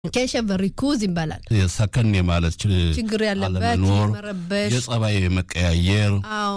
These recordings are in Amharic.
ኬሸፍ ሪኩዝ ይባላል። ሰከን የማለት ችግር ያለበት አለመኖር፣ የመረበሽ የጸባይ መቀያየር አዎ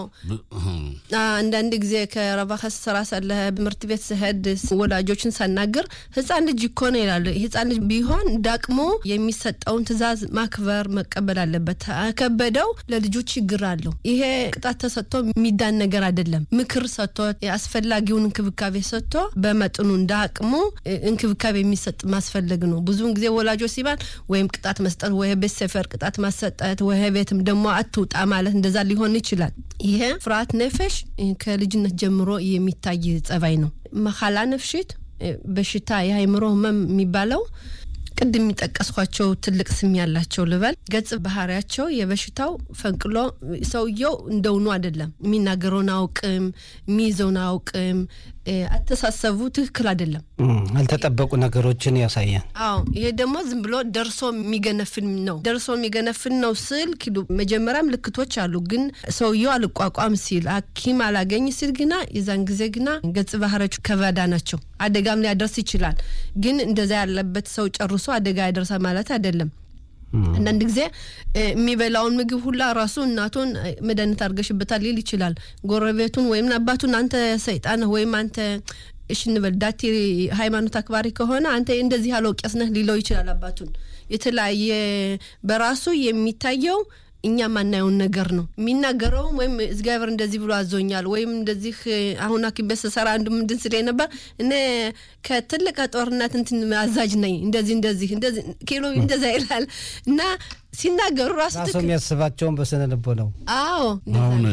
አንዳንድ ጊዜ ከረባከ ስራ ሳለህ ትምህርት ቤት ስሄድ ወላጆችን ሳናግር ህፃን ልጅ እኮ ነው ይላሉ። ህፃን ልጅ ቢሆን ዳቅሞ የሚሰጠውን ትዕዛዝ ማክበር መቀበል አለበት። ከበደው ለልጁ ችግር አለው። ይሄ ቅጣት ተሰጥቶ የሚዳን ነገር አይደለም። ምክር ሰጥቶ አስፈላጊውን እንክብካቤ ሰጥቶ በመጠኑ እንዳቅሙ እንክብካቤ የሚሰጥ ማስፈለግ ነው። ብዙውን ጊዜ ወላጆች ሲባል ወይም ቅጣት መስጠት ወይ ቤት ሰፈር ቅጣት ማሰጠት ወይ ቤትም ደግሞ አትውጣ ማለት እንደዛ ሊሆን ይችላል። ይሄ ፍርሃት ነፈሽ ከልጅነት ጀምሮ የሚታይ ጸባይ ነው። መካላ ነፍሽት በሽታ የአይምሮ ህመም የሚባለው ቅድም የሚጠቀስኳቸው ትልቅ ስም ያላቸው ልበል ገጽ ባህሪያቸው የበሽታው ፈንቅሎ ሰውየው እንደውኑ አይደለም። የሚናገረውን አውቅም፣ የሚይዘውን አውቅም፣ አተሳሰቡ ትክክል አይደለም። ያልተጠበቁ ነገሮችን ያሳያል። አዎ ይሄ ደግሞ ዝም ብሎ ደርሶ የሚገነፍን ነው። ደርሶ የሚገነፍን ነው ስል ኪሉ መጀመሪያ ምልክቶች አሉ። ግን ሰውየው አልቋቋም ሲል ሐኪም አላገኝ ሲል ግና የዛን ጊዜ ግና ገጽ ባህሪያቸው ከበዳ ናቸው። አደጋም ሊያደርስ ይችላል። ግን እንደዛ ያለበት ሰው ጨርሶ አደጋ ያደርሳል ማለት አይደለም። አንዳንድ ጊዜ የሚበላውን ምግብ ሁላ ራሱ እናቱን መድኃኒት አድርገሽበታል ሊል ይችላል። ጎረቤቱን ወይም አባቱን አንተ ሰይጣን ወይም አንተ እሽ እንበል ዳቴ ሃይማኖት አክባሪ ከሆነ አንተ እንደዚህ ያለው ቄስ ነህ ሊለው ይችላል። አባቱን የተለያየ በራሱ የሚታየው እኛ ማናየውን ነገር ነው የሚናገረውም። ወይም እግዚአብሔር እንደዚህ ብሎ አዞኛል ወይም እንደዚህ አሁን ሐኪም ቤት ስሰራ አንዱ ምንድን ስለ ነበር እኔ ከትልቅ ጦርነት እንትን አዛዥ ነኝ እንደዚህ እንደዚህ እንደዚህ ኪሎ እንደዛ ይላል እና ሲናገሩ ራሱ ራሱ የሚያስባቸውን በስነ ልቦ ነው። አዎ አሁን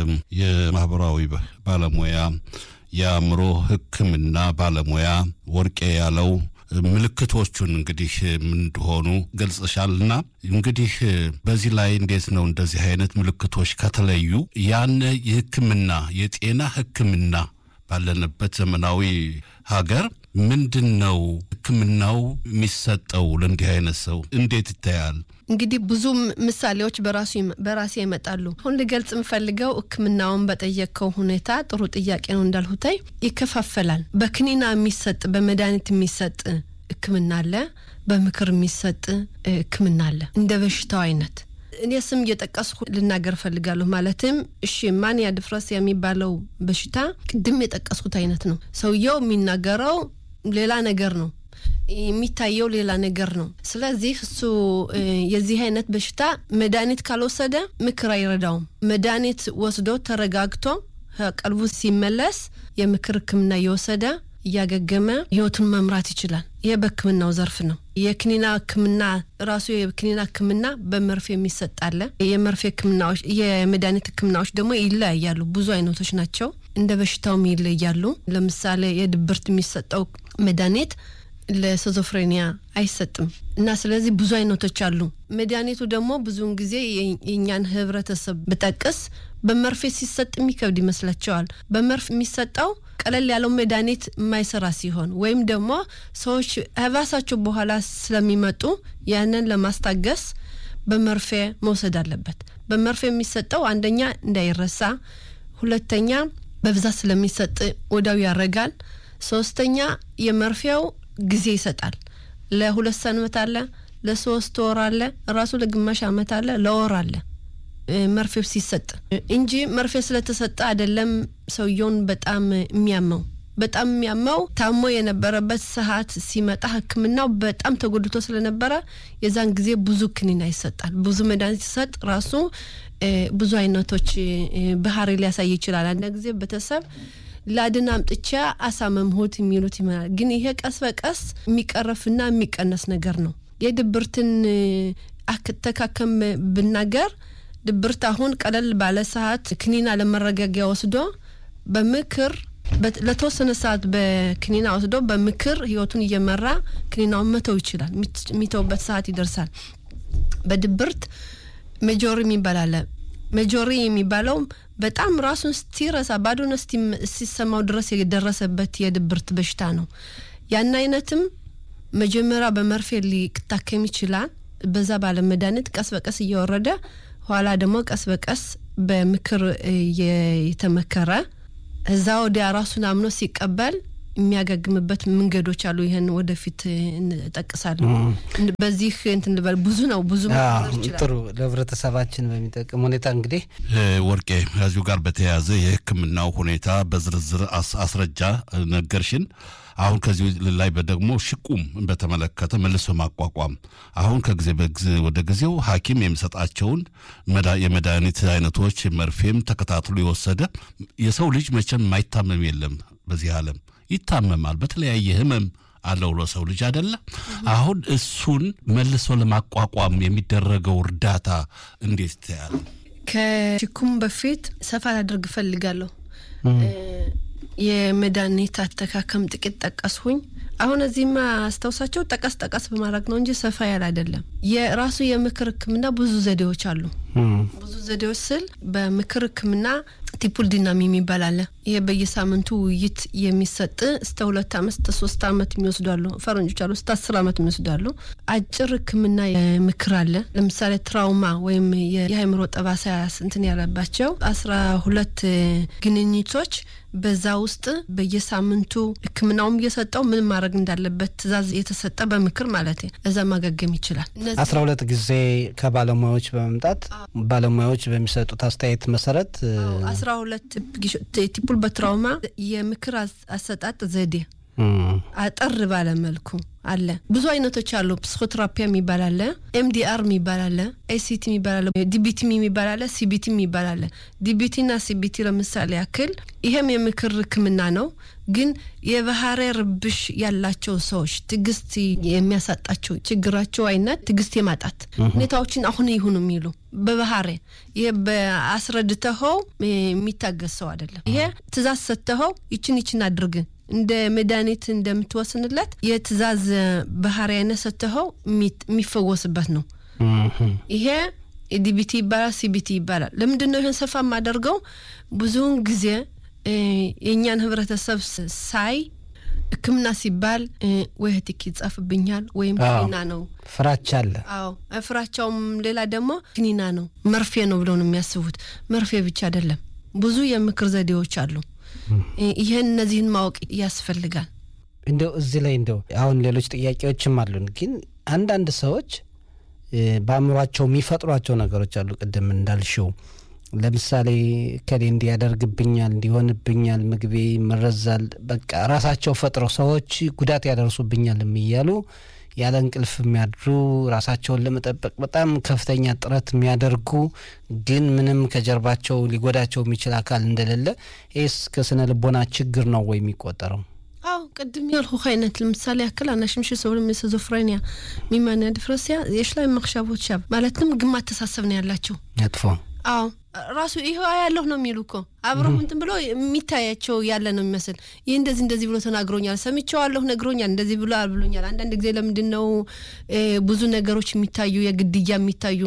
የማህበራዊ ባለሙያ የአእምሮ ሕክምና ባለሙያ ወርቄ ያለው ምልክቶቹን እንግዲህ ምን እንደሆኑ ገልጽሻልና እንግዲህ በዚህ ላይ እንዴት ነው እንደዚህ አይነት ምልክቶች ከተለዩ ያን የህክምና የጤና ህክምና ባለንበት ዘመናዊ ሀገር ምንድን ነው ህክምናው የሚሰጠው ለእንዲህ አይነት ሰው እንዴት ይታያል? እንግዲህ ብዙ ምሳሌዎች በራሱ በራሴ ይመጣሉ። አሁን ልገልጽ የምፈልገው ህክምናውን በጠየቅከው ሁኔታ ጥሩ ጥያቄ ነው እንዳልሁታይ ይከፋፈላል። በክኒና የሚሰጥ በመድኃኒት የሚሰጥ ህክምና አለ፣ በምክር የሚሰጥ ህክምና አለ። እንደ በሽታው አይነት እኔ ስም እየጠቀስኩ ልናገር ፈልጋለሁ። ማለትም እሺ ማንያ ድፍረስ የሚባለው በሽታ ቅድም የጠቀስኩት አይነት ነው። ሰውየው የሚናገረው ሌላ ነገር ነው የሚታየው ሌላ ነገር ነው። ስለዚህ እሱ የዚህ አይነት በሽታ መድኃኒት ካልወሰደ ምክር አይረዳውም። መድኃኒት ወስዶ ተረጋግቶ ቀልቡ ሲመለስ የምክር ህክምና እየወሰደ እያገገመ ህይወቱን መምራት ይችላል። ይህ በህክምናው ዘርፍ ነው። የክኒና ህክምና ራሱ የክኒና ህክምና በመርፌ የሚሰጥ አለ። የመርፌ ህክምናዎች፣ የመድኃኒት ህክምናዎች ደግሞ ይለያያሉ። ብዙ አይነቶች ናቸው። እንደ በሽታውም ይለያሉ። ለምሳሌ የድብርት የሚሰጠው መድኃኒት ለስዞፍሬኒያ አይሰጥም እና ስለዚህ ብዙ አይነቶች አሉ። መድኃኒቱ ደግሞ ብዙውን ጊዜ የእኛን ህብረተሰብ ብጠቅስ በመርፌ ሲሰጥ የሚከብድ ይመስላቸዋል። በመርፌ የሚሰጠው ቀለል ያለው መድኃኒት የማይሰራ ሲሆን ወይም ደግሞ ሰዎች ህባሳቸው በኋላ ስለሚመጡ ያንን ለማስታገስ በመርፌ መውሰድ አለበት። በመርፌ የሚሰጠው አንደኛ እንዳይረሳ፣ ሁለተኛ በብዛት ስለሚሰጥ ወዲያው ያረጋል፣ ሶስተኛ የመርፌው ጊዜ ይሰጣል። ለሁለት ሰንበት አለ፣ ለሶስት ወር አለ፣ ራሱ ለግማሽ አመት አለ፣ ለወር አለ መርፌው ሲሰጥ እንጂ መርፌ ስለተሰጠ አይደለም ሰውየውን በጣም የሚያመው። በጣም የሚያመው ታሞ የነበረበት ሰዓት ሲመጣ ሕክምናው በጣም ተጎድቶ ስለነበረ የዛን ጊዜ ብዙ ክኒና ይሰጣል። ብዙ መድኃኒት ሲሰጥ ራሱ ብዙ አይነቶች ባህሪ ሊያሳይ ይችላል። አንዳንድ ጊዜ ቤተሰብ ላድን አምጥቻ አሳመምሁት የሚሉት ይመናል። ግን ይሄ ቀስ በቀስ የሚቀረፍና የሚቀነስ ነገር ነው። የድብርትን አተካከም ብናገር ድብርት አሁን ቀለል ባለ ሰዓት ክኒና ለመረጋጊያ ወስዶ በምክር ለተወሰነ ሰዓት በክኒና ወስዶ በምክር ህይወቱን እየመራ ክኒናውን መተው ይችላል። የሚተውበት ሰዓት ይደርሳል። በድብርት ሜጆሪ የሚባል አለ። ሜጆሪ የሚባለው በጣም ራሱን እስቲረሳ ባዶነት እስቲሰማው ድረስ የደረሰበት የድብርት በሽታ ነው። ያን አይነትም መጀመሪያ በመርፌ ሊታከም ይችላል። በዛ ባለ መድኃኒት ቀስ በቀስ እየወረደ ኋላ ደግሞ ቀስ በቀስ በምክር የተመከረ እዛ ወዲያ ራሱን አምኖ ሲቀበል የሚያገግምበት መንገዶች አሉ። ይህን ወደፊት እንጠቅሳለን። በዚህ እንትን ልበል ብዙ ነው ብዙ ጥሩ ለህብረተሰባችን በሚጠቅም ሁኔታ እንግዲህ ወርቄ ከዚሁ ጋር በተያያዘ የሕክምናው ሁኔታ በዝርዝር አስረጃ ነገርሽን። አሁን ከዚህ ላይ ደግሞ ሽቁም በተመለከተ መልሶ ማቋቋም አሁን ከጊዜ ወደ ጊዜው ሐኪም የሚሰጣቸውን የመድኃኒት አይነቶች መርፌም ተከታትሎ የወሰደ የሰው ልጅ መቼም የማይታመም የለም በዚህ ዓለም ይታመማል። በተለያየ ህመም አለው ለሰው ልጅ አይደለ? አሁን እሱን መልሶ ለማቋቋም የሚደረገው እርዳታ እንዴት ይታያል? ከሽኩም በፊት ሰፋ ላደርግ እፈልጋለሁ። የመድኃኒት አተካከም ጥቂት ጠቀስሁኝ። አሁን እዚህማ አስታውሳቸው ጠቀስ ጠቀስ በማድረግ ነው እንጂ ሰፋ ያለ አይደለም። የራሱ የምክር ሕክምና ብዙ ዘዴዎች አሉ። ብዙ ዘዴዎች ስል በምክር ሕክምና ቲፑል ዲናሚ የሚባል አለ። ይሄ በየሳምንቱ ውይይት የሚሰጥ እስከ ሁለት አመት እስከ ሶስት አመት የሚወስዳሉ ፈረንጆች አሉ። እስከ አስር አመት የሚወስዳሉ። አጭር ሕክምና ምክር አለ። ለምሳሌ ትራውማ ወይም የአእምሮ ጠባሳ እንትን ያለባቸው አስራ ሁለት ግንኙቶች በዛ ውስጥ በየሳምንቱ ሕክምናውም እየሰጠው ምን ማድረግ እንዳለበት ትእዛዝ የተሰጠ በምክር ማለት እዛ ማገገም ይችላል። አስራ ሁለት ጊዜ ከባለሙያዎች በመምጣት ባለሙያዎች በሚሰጡት አስተያየት መሰረት አስራ ሁለት ቲፑል በትራውማ የምክር አሰጣጥ ዘዴ አጠር ባለ መልኩ አለ። ብዙ አይነቶች አሉ። ፕሲኮቴራፒያ የሚባል አለ፣ ኤምዲአር የሚባል አለ፣ ኤሲቲ የሚባል አለ፣ ዲቢቲ የሚባል አለ፣ ሲቢቲ የሚባል አለ። ዲቢቲና ሲቢቲ ለምሳሌ ያክል ይሄም የምክር ህክምና ነው። ግን የባህሪ ርብሽ ያላቸው ሰዎች ትዕግስት የሚያሳጣቸው ችግራቸው አይነት ትዕግስት የማጣት ሁኔታዎችን አሁን ይሁኑ የሚሉ በባህሪ ይሄ በአስረድተኸው የሚታገስ ሰው አይደለም። ይሄ ትእዛዝ ሰጥተኸው ይችን ይችን አድርግ እንደ መድኃኒት እንደምትወስንለት የትእዛዝ ባህሪ አይነት ሰጥተኸው የሚፈወስበት ነው። ይሄ ዲቢቲ ይባላል፣ ሲቢቲ ይባላል። ለምንድን ነው ይህን ሰፋ የማደርገው? ብዙውን ጊዜ የእኛን ህብረተሰብ ሳይ ሕክምና ሲባል ወይ ህቲክ ይጻፍብኛል ወይም ክኒና ነው ፍራቻ አለ። አዎ ፍራቻውም ሌላ ደግሞ ክኒና ነው መርፌ ነው ብለው ነው የሚያስቡት። መርፌ ብቻ አይደለም፣ ብዙ የምክር ዘዴዎች አሉ። ይህን እነዚህን ማወቅ ያስፈልጋል። እንደው እዚህ ላይ እንደው አሁን ሌሎች ጥያቄዎችም አሉን፣ ግን አንዳንድ ሰዎች በአእምሯቸው የሚፈጥሯቸው ነገሮች አሉ። ቅድም እንዳልሽው ለምሳሌ ከሌ እንዲያደርግብኛል፣ እንዲሆንብኛል፣ ምግቤ ይመረዛል፣ በቃ ራሳቸው ፈጥረው ሰዎች ጉዳት ያደርሱብኛል እያሉ ያለ እንቅልፍ የሚያድሩ ራሳቸውን ለመጠበቅ በጣም ከፍተኛ ጥረት የሚያደርጉ ግን ምንም ከጀርባቸው ሊጎዳቸው የሚችል አካል እንደሌለ ይህስ ከስነ ልቦና ችግር ነው ወይ የሚቆጠረው? አዎ ቅድም ያልኩ አይነት ለምሳሌ ያክል አናሽምሽ ሰብለ ስዞፍሬኒያ ሚማንያ ድፍረስያ የሽላይ መክሻቦች ሻብ ማለትም ግማ አተሳሰብ ነው ያላቸው መጥፎ አዎ ራሱ ይህ ያለሁ ነው የሚሉ እኮ አብረው እንትን ብሎ የሚታያቸው ያለ ነው የሚመስል ይህ እንደዚህ እንደዚህ ብሎ ተናግሮኛል፣ ሰምቼዋለሁ፣ ነግሮኛል፣ እንደዚህ ብሎ ብሎኛል። አንዳንድ ጊዜ ለምንድን ነው ብዙ ነገሮች የሚታዩ የግድያ የሚታዩ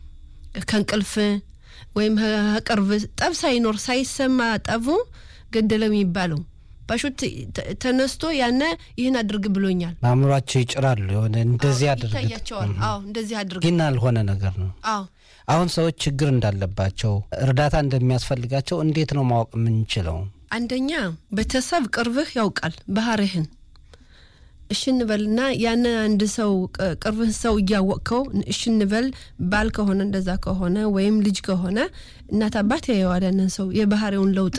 ከእንቅልፍ ወይም ቅርብ ጠብ ሳይኖር ሳይሰማ ጠቡ ገደለው የሚባለው ባሹት ተነስቶ ያነ ይህን አድርግ ብሎኛል። በአእምሯቸው ይጭራሉ። የሆነ እንደዚህ አድርግ ይታያቸዋል። አዎ እንደዚህ አድርግ ግን አልሆነ ነገር ነው። አዎ አሁን ሰዎች ችግር እንዳለባቸው እርዳታ እንደሚያስፈልጋቸው እንዴት ነው ማወቅ የምንችለው? አንደኛ ቤተሰብ ቅርብህ ያውቃል ባህሪህን። እሺ እንበልና ያን አንድ ሰው ቅርብህ ሰው እያወቅከው እሺ እንበል ባል ከሆነ እንደዛ ከሆነ ወይም ልጅ ከሆነ እናት አባት ያየዋል ያንን ሰው የባህሪውን ለውጥ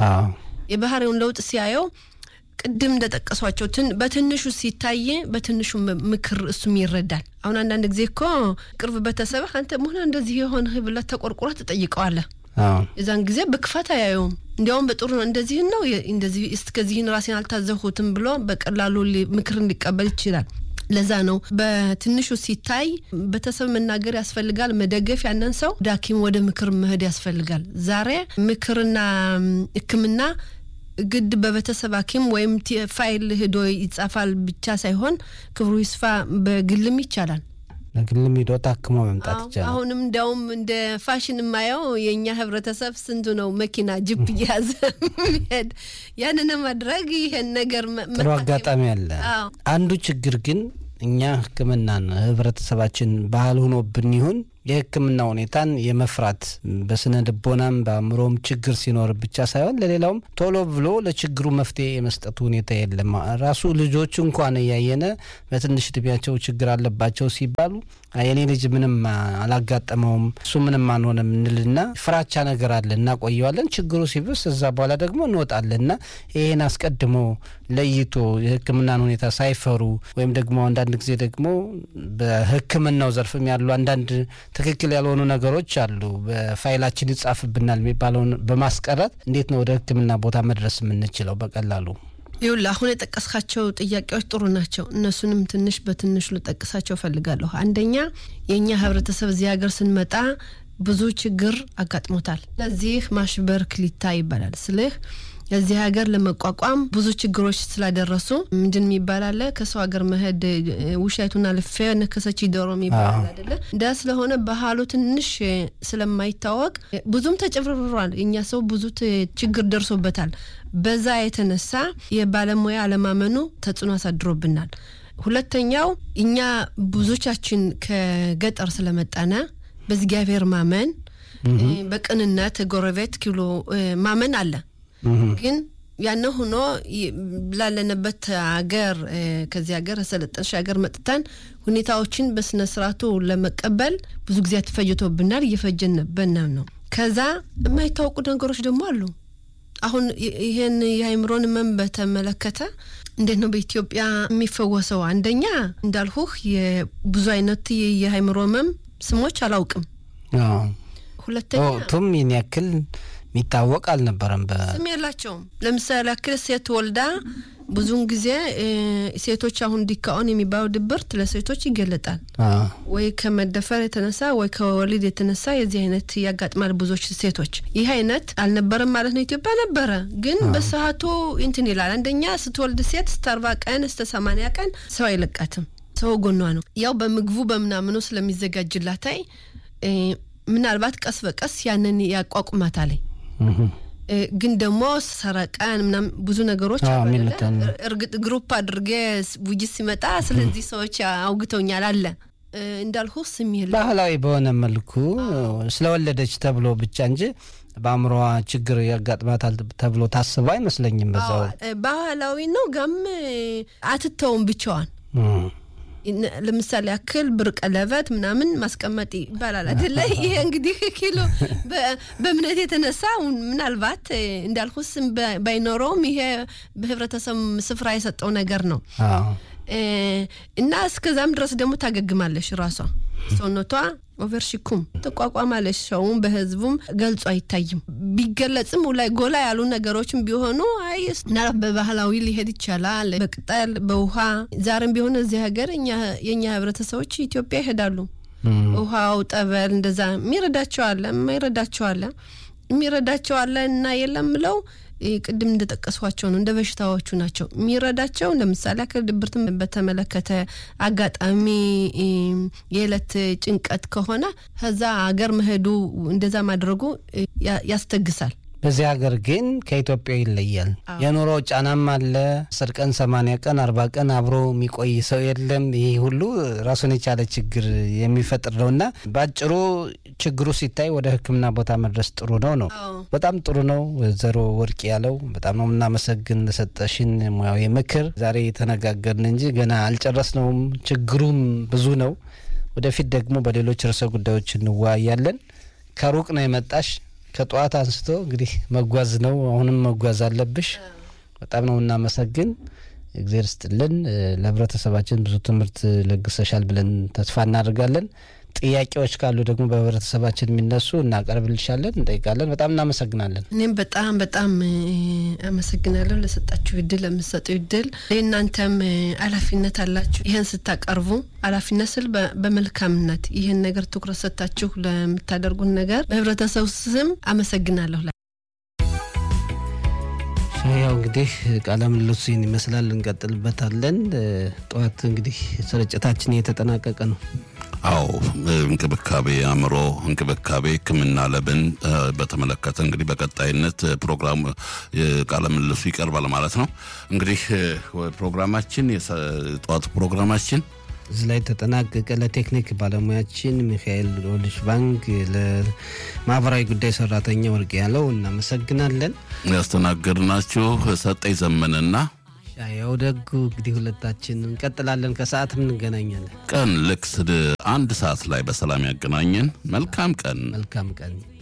የባህሪውን ለውጥ ሲያየው ቅድም እንደጠቀሷቸው በትንሹ ሲታይ በትንሹ ምክር እሱም ይረዳል። አሁን አንዳንድ ጊዜ እኮ ቅርብ ቤተሰብህ አንተ መሆነ እንደዚህ የሆነ ብለህ ተቆርቁረህ ትጠይቀዋለህ። የዛን ጊዜ በክፋት አያየውም። እንዲያውም በጥሩ ነው እንደዚህን ነው እንደዚህ እስከዚህን ራሴን አልታዘሁትም ብሎ በቀላሉ ምክርን ሊቀበል ይችላል። ለዛ ነው በትንሹ ሲታይ ቤተሰብ መናገር ያስፈልጋል፣ መደገፍ ያንን ሰው ወደ ሐኪም ወደ ምክር መሄድ ያስፈልጋል። ዛሬ ምክርና ሕክምና ግድ በቤተሰብ ሐኪም ወይም ፋይል ሂዶ ይጻፋል ብቻ ሳይሆን ክብሩ ይስፋ በግልም ይቻላል። በግልም ሂዶ ታክሞ መምጣት ይቻላል። አሁንም እንዲያውም እንደ ፋሽን የማየው የእኛ ህብረተሰብ ስንቱ ነው መኪና ጅፕ እየያዘ የሚሄድ ያንን ማድረግ ይሄን ነገር ጥሩ አጋጣሚ አለ። አንዱ ችግር ግን እኛ ህክምናን ህብረተሰባችን ባህል ሆኖብን ይሁን የሕክምና ሁኔታን የመፍራት በስነ ልቦናም በአእምሮም ችግር ሲኖር ብቻ ሳይሆን ለሌላውም ቶሎ ብሎ ለችግሩ መፍትሄ የመስጠቱ ሁኔታ የለም። ራሱ ልጆቹ እንኳን እያየነ በትንሽ እድሜያቸው ችግር አለባቸው ሲባሉ የኔ ልጅ ምንም አላጋጠመውም እሱ ምንም አንሆንም እንልና ፍራቻ ነገር አለ እናቆየዋለን። ችግሩ ሲብስ እዛ በኋላ ደግሞ እንወጣለን እና ይህን አስቀድሞ ለይቶ የህክምናን ሁኔታ ሳይፈሩ ወይም ደግሞ አንዳንድ ጊዜ ደግሞ በህክምናው ዘርፍም ያሉ አንዳንድ ትክክል ያልሆኑ ነገሮች አሉ። በፋይላችን ይጻፍብናል የሚባለውን በማስቀረት እንዴት ነው ወደ ህክምና ቦታ መድረስ የምንችለው በቀላሉ? ይኸውልህ አሁን የጠቀስካቸው ጥያቄዎች ጥሩ ናቸው። እነሱንም ትንሽ በትንሹ ልጠቅሳቸው ፈልጋለሁ። አንደኛ የእኛ ህብረተሰብ እዚህ ሀገር ስንመጣ ብዙ ችግር አጋጥሞታል። ለዚህ ማሽበር ክሊታ ይባላል ስልህ እዚህ ሀገር ለመቋቋም ብዙ ችግሮች ስላደረሱ ምንድን የሚባል አለ ከሰው ሀገር መሄድ ውሻይቱና ልፌ ነከሰች ዶሮ የሚባል አይደለ? እንዳ ስለሆነ ባህሉ ትንሽ ስለማይታወቅ ብዙም ተጨፍርሯል። እኛ ሰው ብዙ ችግር ደርሶበታል። በዛ የተነሳ የባለሙያ አለማመኑ ተጽዕኖ አሳድሮብናል። ሁለተኛው እኛ ብዙዎቻችን ከገጠር ስለመጣነ በእግዚአብሔር ማመን በቅንነት ጎረቤት ኪሎ ማመን አለ ግን ያነ ሆኖ ላለንበት ሀገር ከዚህ ሀገር ሰለጠንሽ ሀገር መጥተን ሁኔታዎችን በስነ ስርዓቱ ለመቀበል ብዙ ጊዜ ተፈጅቶብናል። እየፈጀንበን ነው። ከዛ የማይታወቁ ነገሮች ደግሞ አሉ። አሁን ይህን የአይምሮን ህመም በተመለከተ እንዴት ነው በኢትዮጵያ የሚፈወሰው? አንደኛ እንዳልሁህ የብዙ አይነት የአይምሮ ህመም ስሞች አላውቅም። ሁለተኛ ቱም ይህን ያክል የሚታወቅ አልነበረም። ስም የላቸውም። ለምሳሌ ያክል ሴት ወልዳ ብዙውን ጊዜ ሴቶች አሁን ዲካኦን የሚባለው ድብርት ለሴቶች ይገለጣል። ወይ ከመደፈር የተነሳ ወይ ከወሊድ የተነሳ የዚህ አይነት ያጋጥማል ብዙዎች ሴቶች። ይህ አይነት አልነበረም ማለት ነው። ኢትዮጵያ ነበረ፣ ግን በሰዓቱ እንትን ይላል። አንደኛ ስትወልድ ሴት እስከ አርባ ቀን እስከ ሰማንያ ቀን ሰው አይለቃትም። ሰው ጎኗ ነው። ያው በምግቡ በምናምኑ ስለሚዘጋጅላታይ ምናልባት ቀስ በቀስ ያንን ያቋቁማታለኝ ግን ደግሞ ሰረቀን ምናምን ብዙ ነገሮች እርግጥ ግሩፕ አድርጌ ውይይት ሲመጣ ስለዚህ ሰዎች አውግተውኛል አለ እንዳልሁ ስም የለ ባህላዊ በሆነ መልኩ ስለወለደች ተብሎ ብቻ እንጂ በአእምሮዋ ችግር ያጋጥማታል ተብሎ ታስበው አይመስለኝም። በዛው ባህላዊ ነው ጋም አትተውም ብቻዋን ለምሳሌ ያክል ብር ቀለበት ምናምን ማስቀመጥ ይባላል አይደለ? ይሄ እንግዲህ ኪሎ በእምነት የተነሳ ምናልባት እንዳልኩ ስም ባይኖረውም ይሄ በህብረተሰብ ስፍራ የሰጠው ነገር ነው እና እስከዛም ድረስ ደግሞ ታገግማለሽ። ራሷ ሰውነቷ ኦቨርሺኩም ተቋቋማለች። ሰውም በህዝቡም ገልጾ አይታይም። ቢገለጽም ላይ ጎላ ያሉ ነገሮችም ቢሆኑ አይ ምናልባት በባህላዊ ሊሄድ ይቻላል። በቅጠል በውሃ ዛሬም ቢሆን እዚህ ሀገር የእኛ ህብረተሰቦች ኢትዮጵያ ይሄዳሉ። ውሃው ጠበል እንደዛ የሚረዳቸው አለ፣ የማይረዳቸው አለ። የሚረዳቸው አለ እና የለም ብለው ቅድም እንደጠቀስኳቸው ነው። እንደ በሽታዎቹ ናቸው የሚረዳቸው። ለምሳሌ አካል ድብርትን በተመለከተ አጋጣሚ የዕለት ጭንቀት ከሆነ ከዛ አገር መሄዱ እንደዛ ማድረጉ ያስተግሳል። በዚህ ሀገር ግን ከኢትዮጵያ ይለያል። የኑሮ ጫናም አለ። አስር ቀን ሰማንያ ቀን አርባ ቀን አብሮ የሚቆይ ሰው የለም። ይህ ሁሉ ራሱን የቻለ ችግር የሚፈጥር ነው እና በአጭሩ ችግሩ ሲታይ ወደ ሕክምና ቦታ መድረስ ጥሩ ነው ነው በጣም ጥሩ ነው። ወይዘሮ ወርቅ ያለው በጣም ነው የምናመሰግን ለሰጠሽን ሙያዊ ምክር። ዛሬ የተነጋገርን እንጂ ገና አልጨረስነውም። ችግሩም ብዙ ነው። ወደፊት ደግሞ በሌሎች ርዕሰ ጉዳዮች እንወያያለን። ከሩቅ ነው የመጣሽ ከጠዋት አንስቶ እንግዲህ መጓዝ ነው። አሁንም መጓዝ አለብሽ። በጣም ነው እናመሰግን። እግዜር ስጥልን። ለህብረተሰባችን ብዙ ትምህርት ለግሰሻል ብለን ተስፋ እናደርጋለን። ጥያቄዎች ካሉ ደግሞ በህብረተሰባችን የሚነሱ እናቀርብልሻለን፣ እንጠይቃለን። በጣም እናመሰግናለን። እኔም በጣም በጣም አመሰግናለሁ ለሰጣችሁ እድል፣ ለምሰጡ እድል። እናንተም ኃላፊነት አላችሁ። ይህን ስታቀርቡ ኃላፊነት ስል በመልካምነት ይህን ነገር ትኩረት ሰጥታችሁ ለምታደርጉት ነገር በህብረተሰቡ ስም አመሰግናለሁ። ያው እንግዲህ ቃለ ምልልሱን ይመስላል። እንቀጥልበታለን። ጠዋት እንግዲህ ስርጭታችን እየተጠናቀቀ ነው። አዎ እንክብካቤ አእምሮ እንክብካቤ ሕክምና ለብን በተመለከተ እንግዲህ በቀጣይነት ፕሮግራም ቃለ ምልልሱ ይቀርባል ማለት ነው። እንግዲህ ፕሮግራማችን የጠዋቱ ፕሮግራማችን እዚህ ላይ ተጠናቀቀ። ለቴክኒክ ባለሙያችን ሚካኤል ኦልሽ ባንክ፣ ለማህበራዊ ጉዳይ ሰራተኛ ወርቅ ያለው እናመሰግናለን። ያስተናገድናችሁ ሰጠኝ ዘመንና ያው ደጉ እንግዲህ ሁለታችን እንቀጥላለን። ከሰዓትም እንገናኛለን። ቀን ልክ አንድ ሰዓት ላይ በሰላም ያገናኘን። መልካም ቀን። መልካም ቀን